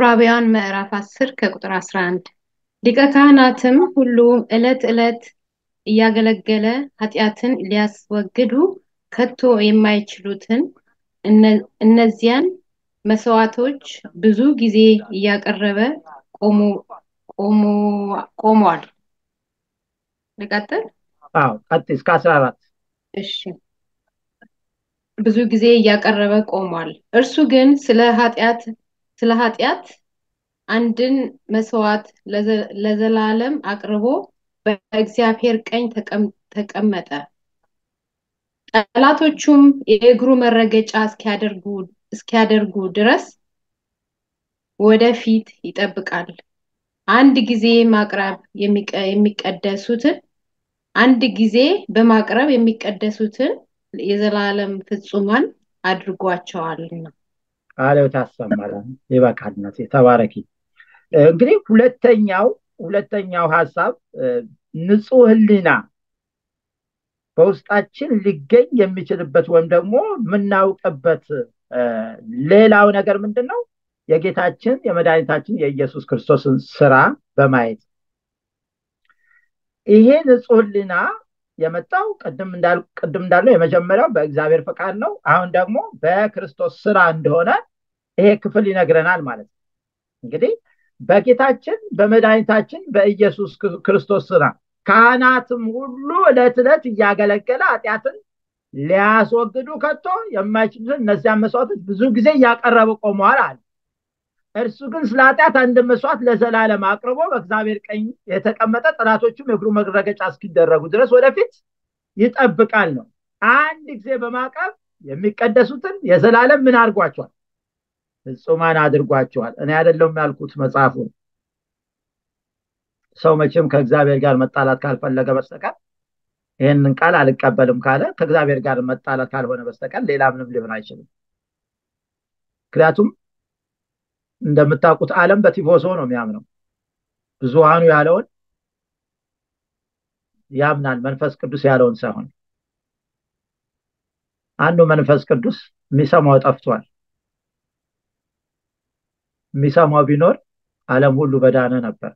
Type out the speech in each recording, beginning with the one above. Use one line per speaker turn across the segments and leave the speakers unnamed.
ዕብራውያን ምዕራፍ 10 ከቁጥር 11 ሊቀ ካህናትም ሁሉ ዕለት ዕለት እያገለገለ ኃጢአትን ሊያስወግዱ ከቶ የማይችሉትን እነዚያን መስዋዕቶች ብዙ ጊዜ እያቀረበ ቆሟል። ልቀጥል?
አዎ ቀጥይ እስከ አስራ አራት
እሺ። ብዙ ጊዜ እያቀረበ ቆሟል። እርሱ ግን ስለ ኃጢአት ስለ ኃጢአት አንድን መስዋዕት ለዘላለም አቅርቦ በእግዚአብሔር ቀኝ ተቀመጠ። ጠላቶቹም የእግሩ መረገጫ እስኪያደርጉ ድረስ ወደፊት ይጠብቃል። አንድ ጊዜ ማቅረብ የሚቀደሱትን አንድ ጊዜ በማቅረብ የሚቀደሱትን የዘላለም ፍጹማን አድርጓቸዋልና።
ቃለው ታሰማለን። ይበቃልነት ተባረኪ። እንግዲህ ሁለተኛው ሁለተኛው ሀሳብ ንጹህ ህሊና በውስጣችን ሊገኝ የሚችልበት ወይም ደግሞ የምናውቅበት ሌላው ነገር ምንድን ነው? የጌታችን የመድኃኒታችን የኢየሱስ ክርስቶስን ስራ በማየት ይሄ ንጹህ ህሊና የመጣው ቅድም እንዳለው የመጀመሪያው በእግዚአብሔር ፈቃድ ነው። አሁን ደግሞ በክርስቶስ ስራ እንደሆነ ይሄ ክፍል ይነግረናል ማለት ነው። እንግዲህ በጌታችን በመድኃኒታችን በኢየሱስ ክርስቶስ ስራ ካህናትም ሁሉ ዕለት ዕለት እያገለገለ ኃጢአትን ሊያስወግዱ ከቶ የማይችሉትን እነዚያን መስዋዕቶች ብዙ ጊዜ እያቀረበ ቆመዋል አለ። እርሱ ግን ስለ ኃጢአት አንድ መስዋዕት ለዘላለም አቅርቦ በእግዚአብሔር ቀኝ የተቀመጠ ጠላቶቹም የእግሩ መረገጫ እስኪደረጉ ድረስ ወደፊት ይጠብቃል ነው። አንድ ጊዜ በማቅረብ የሚቀደሱትን የዘላለም ምን አድርጓቸዋል? ፍጹማን አድርጓቸዋል። እኔ አይደለሁም ያልኩት መጽሐፉ። ሰው መቼም ከእግዚአብሔር ጋር መጣላት ካልፈለገ በስተቀር ይህንን ቃል አልቀበልም ካለ ከእግዚአብሔር ጋር መጣላት ካልሆነ በስተቀር ሌላ ምንም ሊሆን አይችልም። ምክንያቱም እንደምታውቁት ዓለም በቲፎዞ ነው የሚያምነው። ብዙሃኑ ያለውን ያምናል፣ መንፈስ ቅዱስ ያለውን ሳይሆን። አንዱ መንፈስ ቅዱስ የሚሰማው ጠፍቷል። የሚሰማው ቢኖር ዓለም ሁሉ በዳነ ነበር።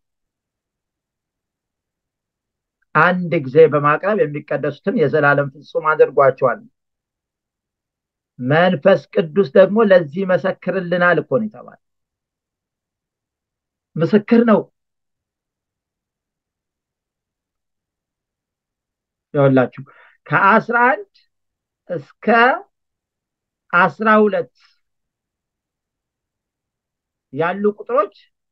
አንድ ጊዜ በማቅረብ የሚቀደሱትን የዘላለም ፍጹም አድርጓቸዋል። መንፈስ ቅዱስ ደግሞ ለዚህ መሰክርልናል እኮ ነው የተባለ ምስክር ነው። ይኸውላችሁ ከአስራ አንድ እስከ አስራ ሁለት ያሉ ቁጥሮች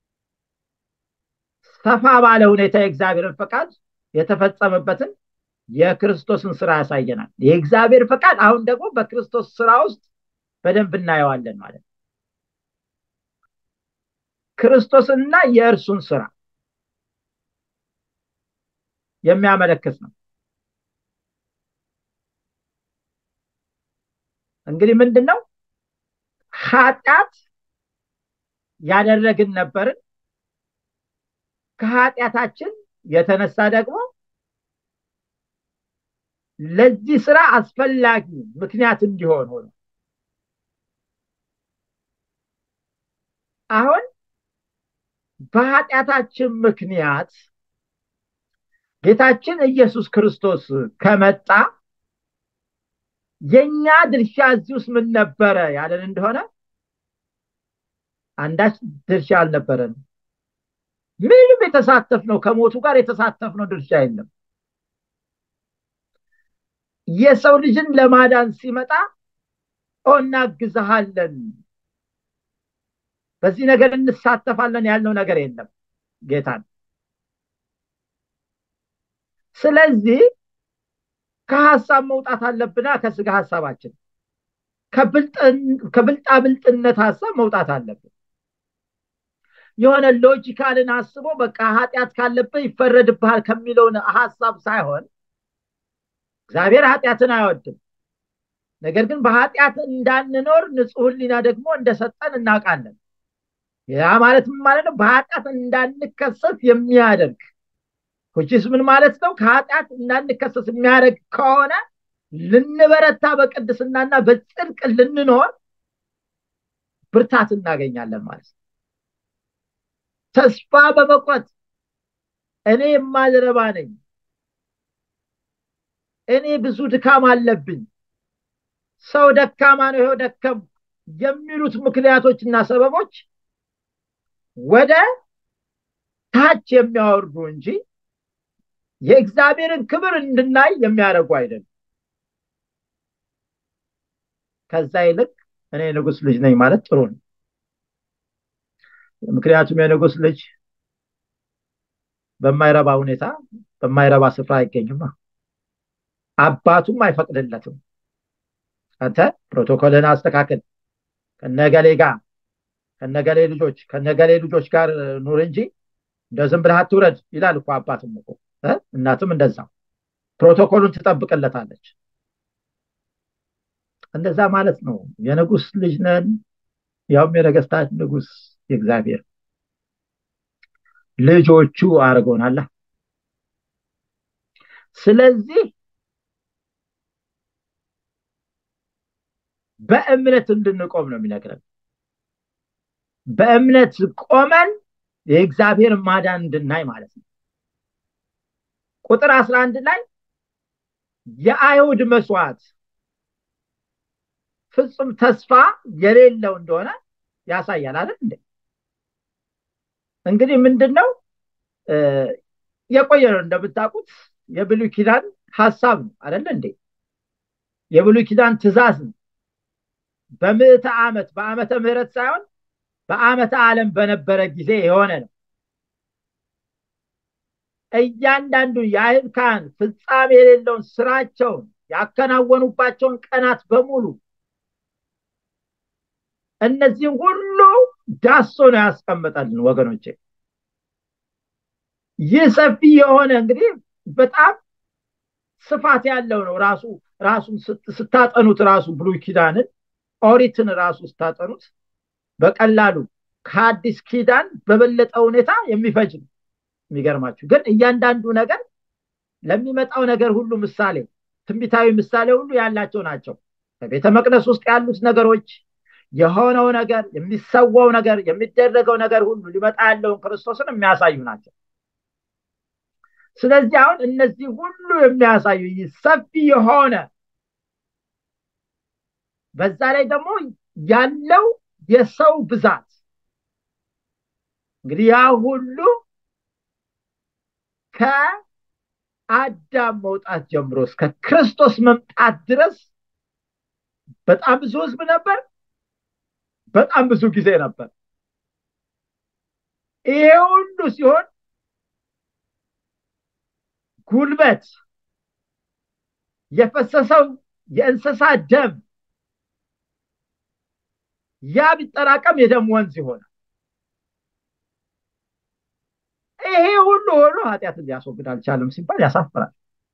ሰፋ ባለ ሁኔታ የእግዚአብሔርን ፈቃድ የተፈጸመበትን የክርስቶስን ስራ ያሳየናል። የእግዚአብሔር ፈቃድ አሁን ደግሞ በክርስቶስ ስራ ውስጥ በደንብ እናየዋለን ማለት ነው። ክርስቶስንና የእርሱን ስራ የሚያመለክት ነው። እንግዲህ ምንድን ነው ኃጢአት ያደረግን ነበርን። ከኃጢአታችን የተነሳ ደግሞ ለዚህ ስራ አስፈላጊ ምክንያት እንዲሆን ሆነ። አሁን በኃጢአታችን ምክንያት ጌታችን ኢየሱስ ክርስቶስ ከመጣ የኛ ድርሻ እዚህ ውስጥ ምን ነበረ ያለን እንደሆነ አንዳች ድርሻ አልነበረንም። ምንም የተሳተፍነው ከሞቱ ጋር የተሳተፍነው ድርሻ የለም። የሰው ልጅን ለማዳን ሲመጣ እናግዝሃለን፣ በዚህ ነገር እንሳተፋለን ያልነው ነገር የለም ጌታን። ስለዚህ ከሀሳብ መውጣት አለብና ከስጋ ሀሳባችን ከብልጣብልጥነት ሀሳብ መውጣት አለብን። የሆነ ሎጂካልን አስቦ በቃ ኃጢአት ካለብህ ይፈረድብሃል ከሚለውን ሀሳብ ሳይሆን እግዚአብሔር ኃጢአትን አይወድም። ነገር ግን በኃጢአት እንዳንኖር ንጹሕ ሕሊና ደግሞ እንደሰጠን እናውቃለን። ያ ማለት ምን ማለት ነው? በኃጢአት እንዳንከሰስ የሚያደርግ ኩቺስ ምን ማለት ነው? ከኃጢአት እንዳንከሰስ የሚያደርግ ከሆነ ልንበረታ በቅድስናና በጽድቅ ልንኖር ብርታት እናገኛለን ማለት ነው። ተስፋ በመቁረጥ እኔ የማልረባ ነኝ፣ እኔ ብዙ ድካም አለብኝ፣ ሰው ደካማ ነው፣ ይኸው ደከም የሚሉት ምክንያቶችና ሰበቦች ወደ ታች የሚያወርዱ እንጂ የእግዚአብሔርን ክብር እንድናይ የሚያደርጉ አይደለም። ከዛ ይልቅ እኔ ንጉስ ልጅ ነኝ ማለት ጥሩ ነው። ምክንያቱም የንጉስ ልጅ በማይረባ ሁኔታ በማይረባ ስፍራ አይገኝማ። አባቱም አይፈቅድለትም። አንተ ፕሮቶኮልን አስተካክል፣ ከነገሌ ጋር ከነገሌ ልጆች ከነገሌ ልጆች ጋር ኑር እንጂ እንደ ዝም ብለህ አትውረድ ይላል እኮ አባትም እኮ እናትም እንደዛ ፕሮቶኮሉን ትጠብቅለታለች። እንደዛ ማለት ነው። የንጉስ ልጅ ነን፣ ያውም የነገስታት ንጉስ የእግዚአብሔር ልጆቹ አድርጎናላ። ስለዚህ በእምነት እንድንቆም ነው የሚነግረን። በእምነት ቆመን የእግዚአብሔር ማዳን እንድናይ ማለት ነው። ቁጥር አስራ አንድ ላይ የአይሁድ መስዋዕት ፍጹም ተስፋ የሌለው እንደሆነ ያሳያል አይደል እንዴ? እንግዲህ ምንድን ነው የቆየ ነው እንደምታውቁት የብሉይ ኪዳን ሀሳብ ነው አይደለ እንዴ? የብሉይ ኪዳን ትእዛዝ ነው። በምዕተ ዓመት በዓመተ ምህረት ሳይሆን በዓመተ ዓለም በነበረ ጊዜ የሆነ ነው። እያንዳንዱ የአይሁድ ካህን ፍጻሜ የሌለውን ስራቸውን ያከናወኑባቸውን ቀናት በሙሉ እነዚህም ሁሉ ዳሶ ነው ያስቀመጠልን ወገኖቼ። ይህ ሰፊ የሆነ እንግዲህ በጣም ስፋት ያለው ነው። ራሱ ራሱን ስታጠኑት ራሱ ብሉይ ኪዳንን ኦሪትን ራሱ ስታጠኑት በቀላሉ ከአዲስ ኪዳን በበለጠ ሁኔታ የሚፈጅ ነው። የሚገርማችሁ ግን እያንዳንዱ ነገር ለሚመጣው ነገር ሁሉ ምሳሌ ትንቢታዊ ምሳሌ ሁሉ ያላቸው ናቸው። በቤተ መቅደስ ውስጥ ያሉት ነገሮች የሆነው ነገር የሚሰዋው ነገር የሚደረገው ነገር ሁሉ ሊመጣ ያለውን ክርስቶስን የሚያሳዩ ናቸው። ስለዚህ አሁን እነዚህ ሁሉ የሚያሳዩ ሰፊ የሆነ በዛ ላይ ደግሞ ያለው የሰው ብዛት እንግዲህ ያ ሁሉ ከአዳም መውጣት ጀምሮ እስከ ክርስቶስ መምጣት ድረስ በጣም ብዙ ህዝብ ነበር። በጣም ብዙ ጊዜ ነበር። ይሄ ሁሉ ሲሆን ጉልበት የፈሰሰው የእንስሳ ደም ያ ቢጠራቀም የደም ወንዝ ይሆናል። ይሄ ሁሉ ሆኖ ኃጢአትን ሊያስወግድ አልቻለም ሲባል ያሳፍራል።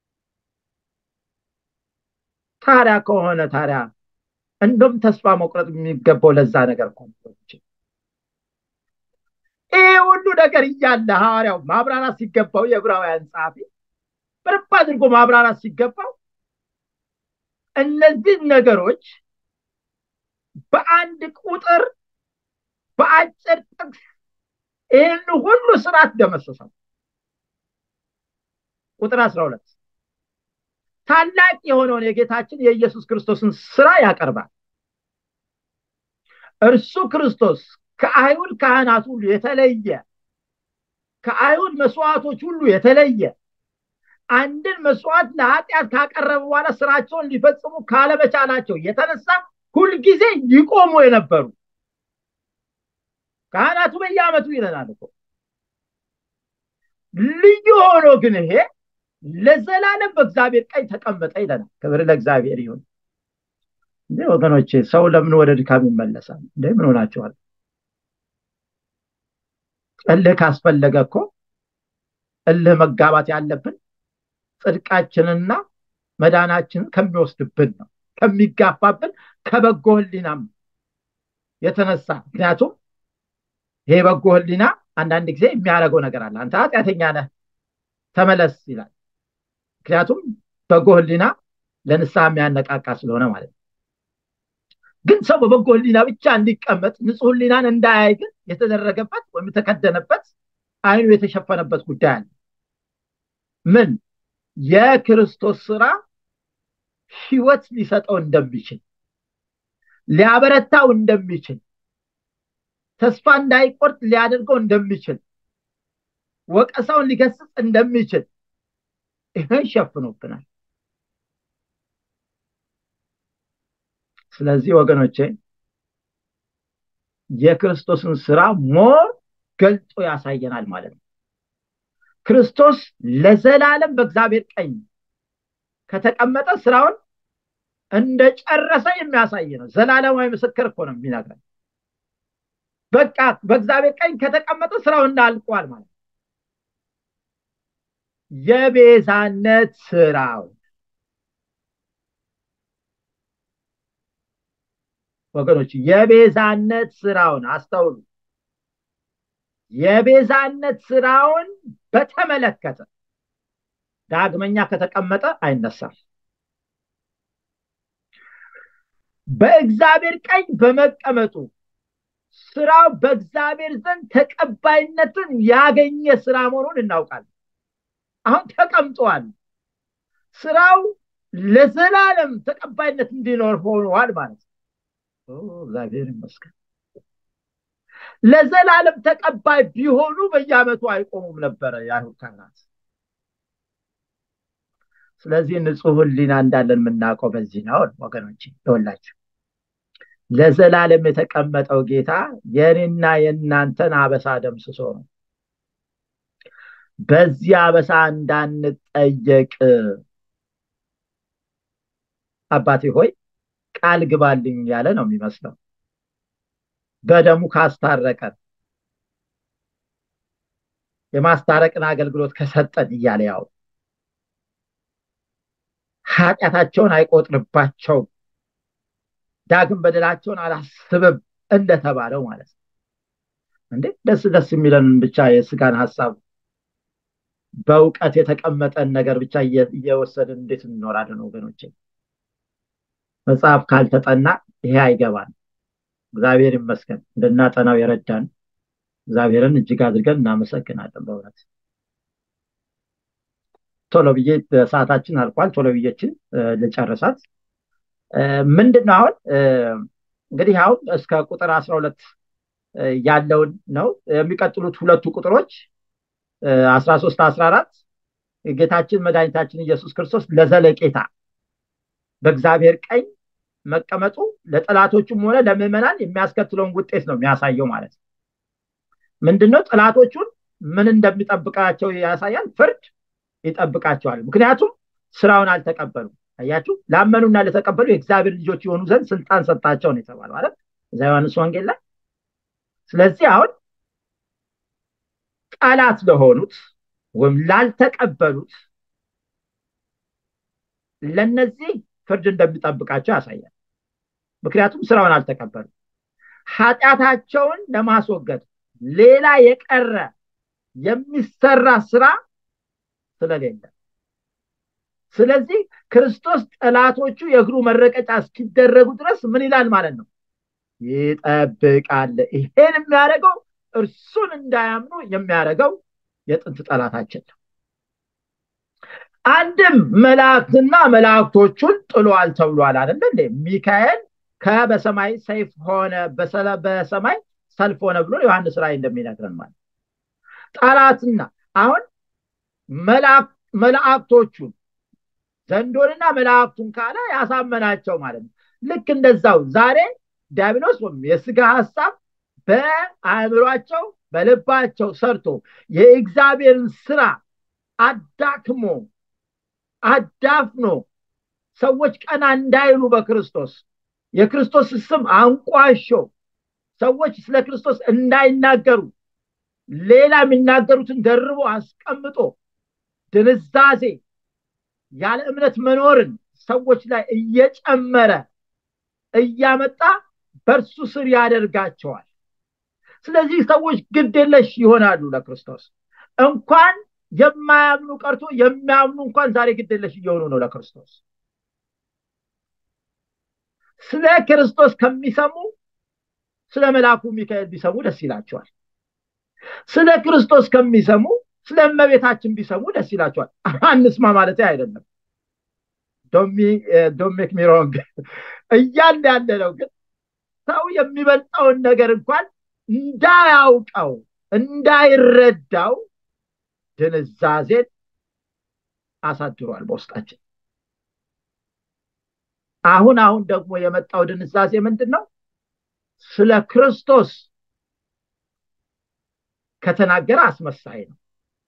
ታዲያ ከሆነ ታዲያ እንደም ተስፋ መቁረጥ የሚገባው ለዛ ነገር እኮ ይሄ ሁሉ ነገር እያለ ሐዋርያው ማብራራት ሲገባው የዕብራውያን ጸሐፊ በደንብ አድርጎ ማብራራት ሲገባው እነዚህ ነገሮች በአንድ ቁጥር በአጭር ጥቅስ ይህን ሁሉ ስርዓት ደመሰሰው። ቁጥር አስራ ሁለት ታላቅ የሆነውን የጌታችን የኢየሱስ ክርስቶስን ስራ ያቀርባል። እርሱ ክርስቶስ ከአይሁድ ካህናት ሁሉ የተለየ ከአይሁድ መስዋዕቶች ሁሉ የተለየ አንድን መስዋዕት ለኃጢአት ካቀረበ በኋላ ስራቸውን ሊፈጽሙ ካለመቻላቸው የተነሳ ሁልጊዜ ይቆሙ የነበሩ ካህናቱ በየዓመቱ ይለናል እኮ ልዩ ሆኖ ግን ይሄ ለዘላለም በእግዚአብሔር ቀኝ ተቀመጠ ይለናል። ክብር ለእግዚአብሔር ይሁን። እንዴ ወገኖቼ፣ ሰው ለምን ወደ ድካም ይመለሳል? እንዴ ምን ሆናችኋል? እልህ ካስፈለገ እኮ እልህ መጋባት ያለብን ጽድቃችንና መዳናችንን ከሚወስድብን ነው፣ ከሚጋፋብን ከበጎ ህሊናም የተነሳ ምክንያቱም ይሄ በጎ ህሊና አንዳንድ ጊዜ የሚያደርገው ነገር አለ። አንተ ኃጢአተኛ ነህ ተመለስ ይላል። ምክንያቱም በጎ ህሊና ለንስሐ የሚያነቃቃ ስለሆነ ማለት ነው። ግን ሰው በበጎ ህሊና ብቻ እንዲቀመጥ ንጹህ ህሊናን እንዳያይ ግን የተደረገበት ወይም የተከደነበት አይኑ የተሸፈነበት ጉዳይ አለ ምን የክርስቶስ ስራ ህይወት ሊሰጠው እንደሚችል ሊያበረታው እንደሚችል ተስፋ እንዳይቆርጥ ሊያደርገው እንደሚችል ወቀሳውን ሊገስጽ እንደሚችል ይህን ሸፍኖብናል ስለዚህ ወገኖቼ የክርስቶስን ስራ ሞር ገልጦ ያሳየናል ማለት ነው ክርስቶስ ለዘላለም በእግዚአብሔር ቀኝ ከተቀመጠ ስራውን እንደጨረሰ የሚያሳይ ነው ዘላለማዊ ምስክር እኮ ነው የሚነግረን በቃ በእግዚአብሔር ቀኝ ከተቀመጠ ስራው እንዳልቋል ማለት የቤዛነት ስራው ወገኖች የቤዛነት ስራውን አስተውሉ የቤዛነት ስራውን በተመለከተ ዳግመኛ ከተቀመጠ አይነሳም በእግዚአብሔር ቀኝ በመቀመጡ ስራው በእግዚአብሔር ዘንድ ተቀባይነትን ያገኘ ስራ መሆኑን እናውቃለን አሁን ተቀምጠዋል ስራው ለዘላለም ተቀባይነት እንዲኖር ሆኗል ማለት ነው እግዚአብሔር ይመስገን ለዘላለም ተቀባይ ቢሆኑ በየአመቱ አይቆሙም ነበረ የአይሁድ ካህናት ስለዚህ ንጹህ ህሊና እንዳለን የምናውቀው በዚህ ነው ወገኖች ይወላችሁ ለዘላለም የተቀመጠው ጌታ የኔና የእናንተን አበሳ ደምስሶ ነው በዚህ አበሳ እንዳንጠየቅ አባቴ ሆይ ቃል ግባልኝ ያለ ነው የሚመስለው በደሙ ካስታረቀን የማስታረቅን አገልግሎት ከሰጠን እያለ ያው ኃጢአታቸውን አይቆጥርባቸውም ዳግም በደላቸውን አላስብም እንደተባለው ማለት ነው እንዴ ደስ ደስ የሚለንን ብቻ የስጋን ሀሳብ በእውቀት የተቀመጠን ነገር ብቻ እየወሰድን እንዴት እንኖራለን ወገኖች መጽሐፍ ካልተጠና ይሄ አይገባን እግዚአብሔር ይመስገን እንድናጠናው የረዳን እግዚአብሔርን እጅግ አድርገን እናመሰግናለን በእውነት ቶሎ ብዬ ሰዓታችን አልቋል ቶሎ ብዬችን ልጨርሳት ምንድን ነው አሁን እንግዲህ አሁን እስከ ቁጥር አስራ ሁለት ያለውን ነው የሚቀጥሉት ሁለቱ ቁጥሮች አስራ ሶስት አስራ አራት ጌታችን መድኃኒታችን ኢየሱስ ክርስቶስ ለዘለቄታ በእግዚአብሔር ቀኝ መቀመጡ ለጠላቶቹም ሆነ ለምዕመናን የሚያስከትለውን ውጤት ነው የሚያሳየው ማለት ነው ምንድነው ጠላቶቹን ምን እንደሚጠብቃቸው ያሳያል ፍርድ ይጠብቃቸዋል ምክንያቱም ስራውን አልተቀበሉም አያችሁ ላመኑና ለተቀበሉ የእግዚአብሔር ልጆች የሆኑ ዘንድ ስልጣን ሰጣቸው ነው የተባለው ማለት እዛ ዮሐንስ ወንጌል ላይ ስለዚህ አሁን ጠላት ለሆኑት ወይም ላልተቀበሉት ለነዚህ ፍርድ እንደሚጠብቃቸው ያሳያል ምክንያቱም ስራውን አልተቀበሉ ኃጢአታቸውን ለማስወገድ ሌላ የቀረ የሚሰራ ስራ ስለሌለ ስለዚህ ክርስቶስ ጠላቶቹ የእግሩ መረቀጫ እስኪደረጉ ድረስ ምን ይላል ማለት ነው ይጠብቃል ይሄን የሚያደርገው እርሱን እንዳያምኑ የሚያደርገው የጥንት ጠላታችን ነው አንድም መላእክትና መላእክቶቹን ጥሏል ተብሏል አደለ እንዴ ሚካኤል ከበሰማይ ሰይፍ ሆነ በሰማይ ሰልፍ ሆነ ብሎ ዮሐንስ ራይ እንደሚነግረን ማለት ጠላትና አሁን መላእክቶቹን ዘንዶንና መላእክቱን ካለ ያሳመናቸው ማለት ነው ልክ እንደዛው ዛሬ ዲያብሎስ ወይም የስጋ ሀሳብ በአእምሯቸው በልባቸው ሰርቶ የእግዚአብሔርን ስራ አዳክሞ አዳፍኖ ሰዎች ቀና እንዳይሉ በክርስቶስ የክርስቶስ ስም አንቋሾ ሰዎች ስለ ክርስቶስ እንዳይናገሩ ሌላ የሚናገሩትን ደርቦ አስቀምጦ ድንዛዜ ያለ እምነት መኖርን ሰዎች ላይ እየጨመረ እያመጣ በእርሱ ስር ያደርጋቸዋል ስለዚህ ሰዎች ግድየለሽ ይሆናሉ ለክርስቶስ እንኳን የማያምኑ ቀርቶ የሚያምኑ እንኳን ዛሬ ግድየለሽ እየሆኑ ነው ለክርስቶስ ስለ ክርስቶስ ከሚሰሙ ስለ መልአኩ ሚካኤል ቢሰሙ ደስ ይላቸዋል። ስለ ክርስቶስ ከሚሰሙ ስለ እመቤታችን ቢሰሙ ደስ ይላቸዋል። አንስማ ማለት አይደለም። ዶሜክ ሚሮንግ እያለ ያለ ነው። ግን ሰው የሚበልጠውን ነገር እንኳን እንዳያውቀው እንዳይረዳው ድንዛዜን አሳድሯል በውስጣችን። አሁን አሁን ደግሞ የመጣው ድንዛዜ ምንድን ነው? ስለ ክርስቶስ ከተናገረ አስመሳይ ነው።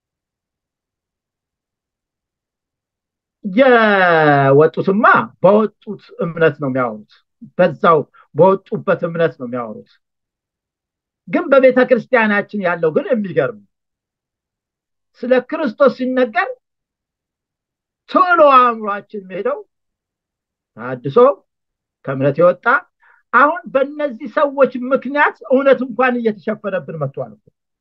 የወጡትማ በወጡት እምነት ነው የሚያወሩት። በዛው በወጡበት እምነት ነው የሚያወሩት። ግን በቤተ ክርስቲያናችን ያለው ግን የሚገርም ስለ ክርስቶስ ሲነገር ቶሎ አእምሯችን ሄደው ታድሶ ከእምነት የወጣ አሁን በእነዚህ ሰዎች ምክንያት እውነት እንኳን እየተሸፈነብን መጥቷል።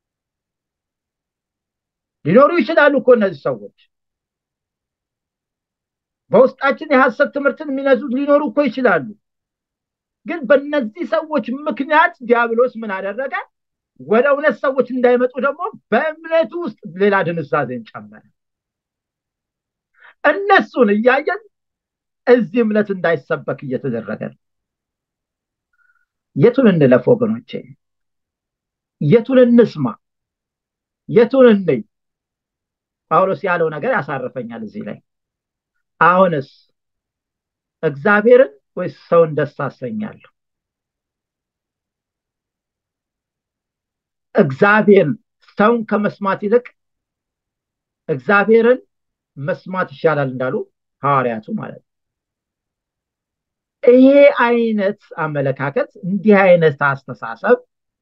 ሊኖሩ ይችላሉ እኮ እነዚህ ሰዎች በውስጣችን የሐሰት ትምህርትን የሚነዙት ሊኖሩ እኮ ይችላሉ። ግን በእነዚህ ሰዎች ምክንያት ዲያብሎስ ምን አደረገ? ወደ እውነት ሰዎች እንዳይመጡ ደግሞ በእምነቱ ውስጥ ሌላ ድንዛዜን ጨመረ። እነሱን እያየን እዚህ እምነት እንዳይሰበክ እየተደረገ ነው። የቱን እንለፍ ወገኖቼ? የቱን እንስማ? የቱን እንይ? ጳውሎስ ያለው ነገር ያሳርፈኛል እዚህ ላይ። አሁንስ እግዚአብሔርን ወይስ ሰውን ደስ አሰኛለሁ? እግዚአብሔርን ሰውን ከመስማት ይልቅ እግዚአብሔርን መስማት ይሻላል እንዳሉ ሐዋርያቱ ማለት ነው። ይሄ አይነት አመለካከት እንዲህ አይነት አስተሳሰብ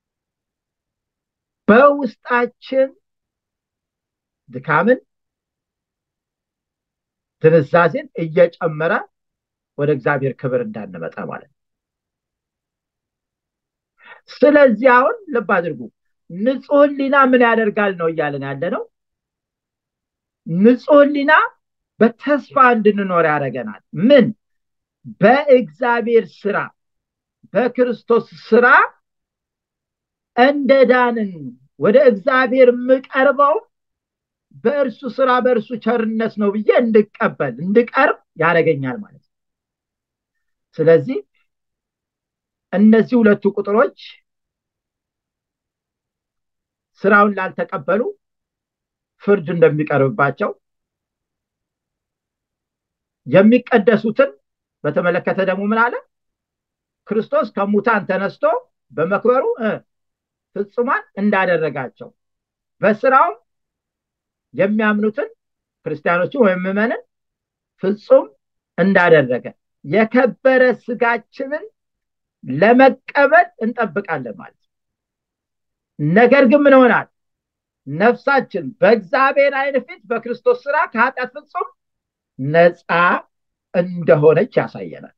በውስጣችን ድካምን፣ ድንዛዜን እየጨመረ ወደ እግዚአብሔር ክብር እንዳንመጣ ማለት ነው። ስለዚህ አሁን ልብ አድርጉ፣ ንጹሕ ሕሊና ምን ያደርጋል ነው እያለን ያለ ነው። ንጹሕ ሕሊና በተስፋ እንድንኖር ያደርገናል። ምን በእግዚአብሔር ስራ በክርስቶስ ስራ እንደ ዳንን ወደ እግዚአብሔር የምቀርበው በእርሱ ስራ በእርሱ ቸርነት ነው ብዬ እንድቀበል እንድቀርብ ያደርገኛል ማለት ነው። ስለዚህ እነዚህ ሁለቱ ቁጥሮች ስራውን ላልተቀበሉ ፍርድ እንደሚቀርብባቸው የሚቀደሱትን በተመለከተ ደግሞ ምን አለ? ክርስቶስ ከሙታን ተነስቶ በመክበሩ ፍጹማን እንዳደረጋቸው በስራውም የሚያምኑትን ክርስቲያኖችን ወይም ምዕመንን ፍጹም እንዳደረገ የከበረ ስጋችንን ለመቀበል እንጠብቃለን ማለት ነው። ነገር ግን ምን ይሆናል? ነፍሳችን በእግዚአብሔር ዓይን ፊት በክርስቶስ ስራ ከኃጢአት ፍጹም ነፃ እንደሆነች ያሳየናል።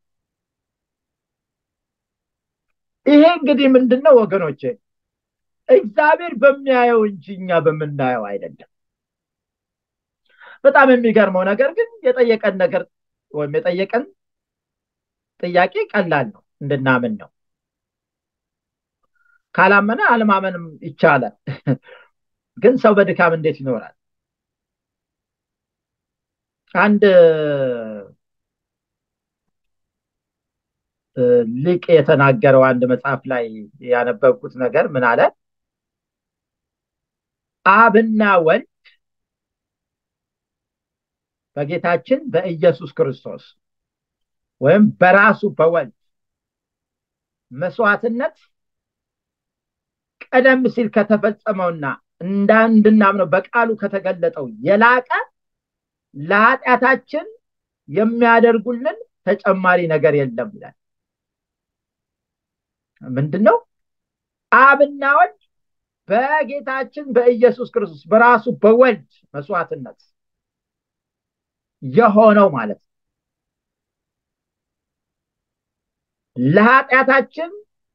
ይሄ እንግዲህ ምንድን ነው ወገኖቼ? እግዚአብሔር በሚያየው እንጂ እኛ በምናየው አይደለም። በጣም የሚገርመው ነገር ግን የጠየቀን ነገር ወይም የጠየቀን ጥያቄ ቀላል ነው፣ እንድናምን ነው። ካላመነ አለማመንም ይቻላል። ግን ሰው በድካም እንዴት ይኖራል? አንድ ሊቅ የተናገረው አንድ መጽሐፍ ላይ ያነበብኩት ነገር ምን አለ? አብና ወልድ በጌታችን በኢየሱስ ክርስቶስ ወይም በራሱ በወልድ መስዋዕትነት ቀደም ሲል ከተፈጸመውና እንድናምነው በቃሉ ከተገለጠው የላቀ ለኃጢአታችን የሚያደርጉልን ተጨማሪ ነገር የለም ይላል። ምንድን ነው? አብና ወልድ በጌታችን በኢየሱስ ክርስቶስ በራሱ በወልድ መስዋዕትነት የሆነው ማለት ነው። ለኃጢአታችን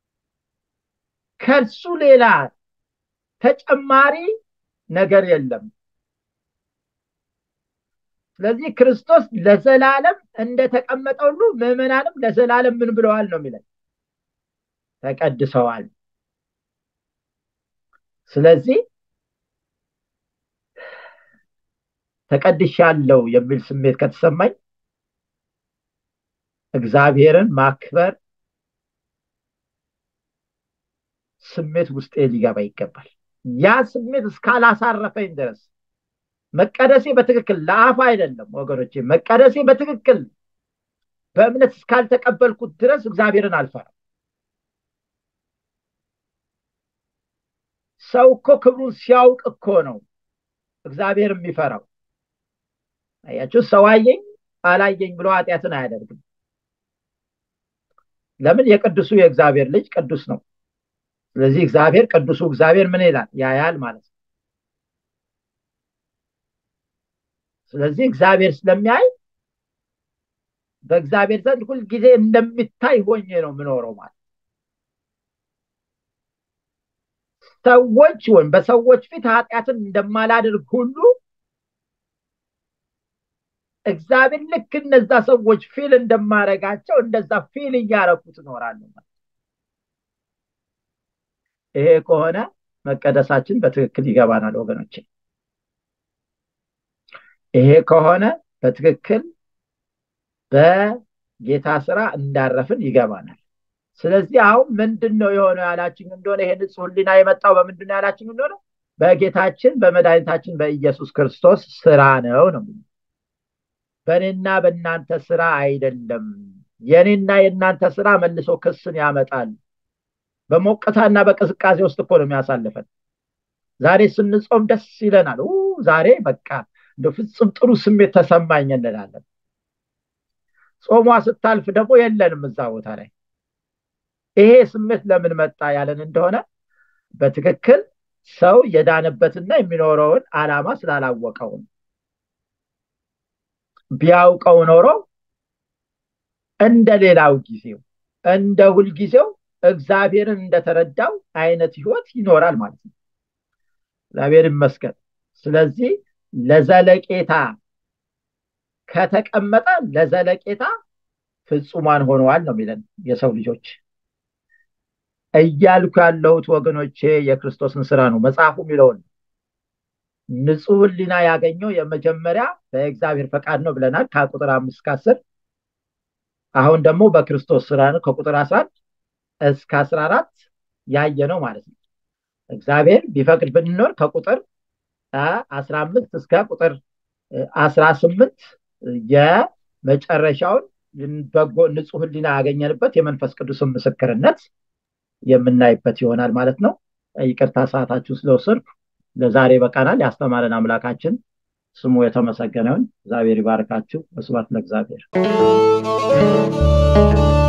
ከሱ ሌላ ተጨማሪ ነገር የለም። ስለዚህ ክርስቶስ ለዘላለም እንደተቀመጠ ሁሉ ምዕመናንም ለዘላለም ምን ብለዋል ነው የሚለን ተቀድሰዋል ስለዚህ ተቀድሻለሁ የሚል ስሜት ከተሰማኝ እግዚአብሔርን ማክበር ስሜት ውስጤ ሊገባ ይገባል ያ ስሜት እስካላሳረፈኝ ድረስ መቀደሴ በትክክል ለአፍ አይደለም ወገኖቼ መቀደሴ በትክክል በእምነት እስካልተቀበልኩት ድረስ እግዚአብሔርን አልፈራም ሰው እኮ ክብሩን ሲያውቅ እኮ ነው እግዚአብሔር የሚፈራው አያችሁ ሰው አየኝ አላየኝ ብሎ ኃጢአትን አያደርግም ለምን የቅዱሱ የእግዚአብሔር ልጅ ቅዱስ ነው ስለዚህ እግዚአብሔር ቅዱሱ እግዚአብሔር ምን ይላል ያያል ማለት ነው ስለዚህ እግዚአብሔር ስለሚያይ በእግዚአብሔር ዘንድ ሁልጊዜ እንደሚታይ ሆኜ ነው የምኖረው ማለት ሰዎች ወይም በሰዎች ፊት ኃጢአትን እንደማላደርግ ሁሉ እግዚአብሔር ልክ እነዛ ሰዎች ፊል እንደማረጋቸው እንደዛ ፊል እያረኩት እኖራለሁ ማለት ይሄ ከሆነ መቀደሳችን በትክክል ይገባናል ወገኖቼ ይሄ ከሆነ በትክክል በጌታ ስራ እንዳረፍን ይገባናል ስለዚህ አሁን ምንድን ነው የሆነው ያላችን እንደሆነ ይሄ ንጹህ ህሊና የመጣው በምንድን ነው ያላችን እንደሆነ በጌታችን በመድኃኒታችን በኢየሱስ ክርስቶስ ስራ ነው ነው በእኔና በእናንተ ስራ አይደለም የእኔና የእናንተ ስራ መልሶ ክስን ያመጣል በሞቅታና በቅዝቃዜ ውስጥ እኮ ነው የሚያሳልፈን ዛሬ ስንጾም ደስ ይለናል ዛሬ በቃ እንደ ፍጹም ጥሩ ስሜት ተሰማኝ እንላለን ጾሟ ስታልፍ ደግሞ የለንም እዛ ቦታ ላይ ይሄ ስሜት ለምን መጣ ያለን እንደሆነ በትክክል ሰው የዳነበትና የሚኖረውን አላማ ስላላወቀው ቢያውቀው ኖሮ እንደ ሌላው ጊዜው እንደ ሁልጊዜው እግዚአብሔርን እንደተረዳው አይነት ህይወት ይኖራል ማለት ነው እግዚአብሔር ይመስገን ስለዚህ ለዘለቄታ ከተቀመጠ ለዘለቄታ ፍጹማን ሆነዋል ነው የሚለን የሰው ልጆች እያልኩ ያለሁት ወገኖቼ የክርስቶስን ስራ ነው መጽሐፉ የሚለውን ንጹህ ህሊና ያገኘው የመጀመሪያ በእግዚአብሔር ፈቃድ ነው ብለናል ከቁጥር አምስት ከአስር አሁን ደግሞ በክርስቶስ ስራ ነው ከቁጥር አስራ እስከ አስራ አራት ያየ ነው ማለት ነው እግዚአብሔር ቢፈቅድ ብንኖር ከቁጥር አስራ አምስት እስከ ቁጥር አስራ ስምንት የመጨረሻውን በጎ ንጹህ ህሊና ያገኘንበት የመንፈስ ቅዱስን ምስክርነት የምናይበት ይሆናል ማለት ነው ይቅርታ ሰዓታችሁ ስለወሰድኩ ለዛሬ በቃናል ያስተማረን አምላካችን ስሙ የተመሰገነውን እግዚአብሔር ይባርካችሁ መስባት ለእግዚአብሔር